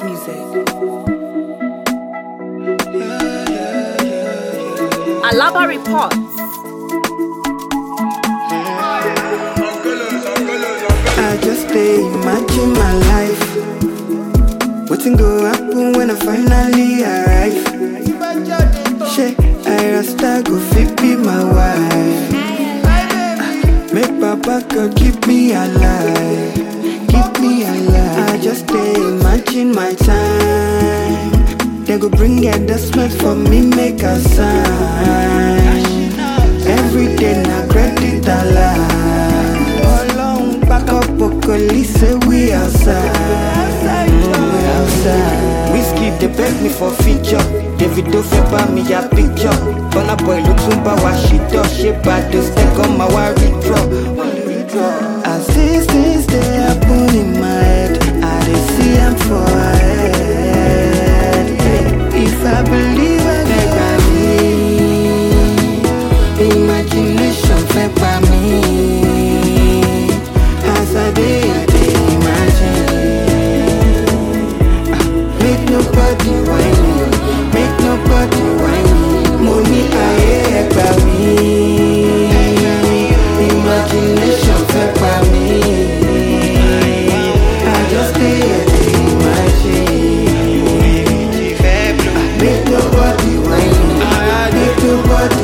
music. Alaba reports. I just stay imagine my life. Wetin go happen when I finally arrive? Shey, I rasta go fit be my wife. Make Papa God keep me alive, keep me alive. I just stay imagine my time. They go bring endorsement for me, make a sign. Every day na credit alive. Ọlọ́run pákó pokoli say we outside. Mm, we outside. Whiskey dey beg me for feature. Davido fẹ́ bá mi ya picture. Burna Boy ló tún bá wa ṣìtọ́. Ṣé Bàdó second ma wá withdraw? As these things dey happen in my head, I dey see am for head. If I believe I dey gbà mí. Imagination fẹ́ pa mí. As I dey, I dey imagine. Ah, Make nobody whine me, make nobody whine me. Mo ní ayé ẹ gbà mí. Imagination fẹ́ pa mí. I just dey here dey imagine. Ah, Make nobody whine me, make nobody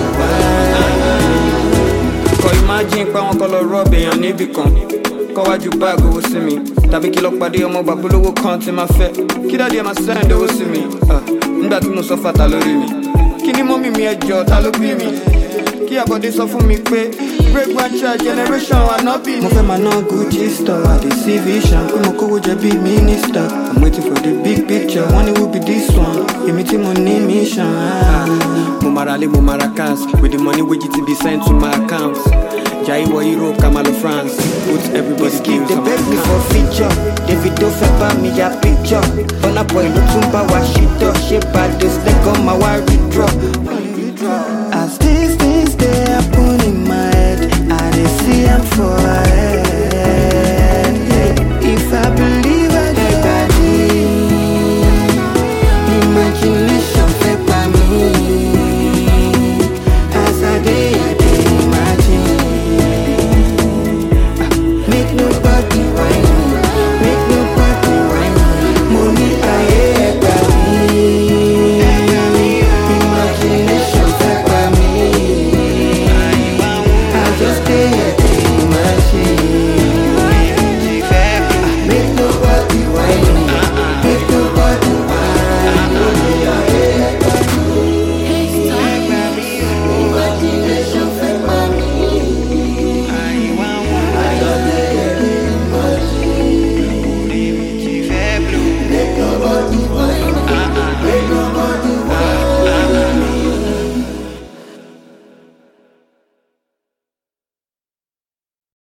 whine kọ imagine pé àwọn kan lọ rọ́ọ̀bù èèyàn níbì kan kọ́wájú báàgì owó sí mi tàbí kí lọ pàdé ọmọ bàbúlówó kan tí máa fẹ́ kí dáàdi ẹ̀ máa send owó sí mi Ah, nígbà tí mo sọ fàtà lórí mi kí ni mọ́mì mi ẹjọ́ ta ló bí mi kí àbọ̀dé sọ fún mi pé break one child generation ànábì mo ni. fẹ́ máa ná gucci store i dey see vision pé mo kówó jẹ bíi minister i'm waiting for the big picture wọ́n ní who be this one èmi tí mo ní mission. ah. mo mara lé mo mara cars with the money wey gt be sent to my account jai wọ europe kamalo france put everybody Whiskey bills dey on my beg me account. for feature Davido fẹ́ bá mi ya picture Burna Boy ló tún bá wa ṣìtọ́ ṣé Bàdó second ma wá withdraw. As this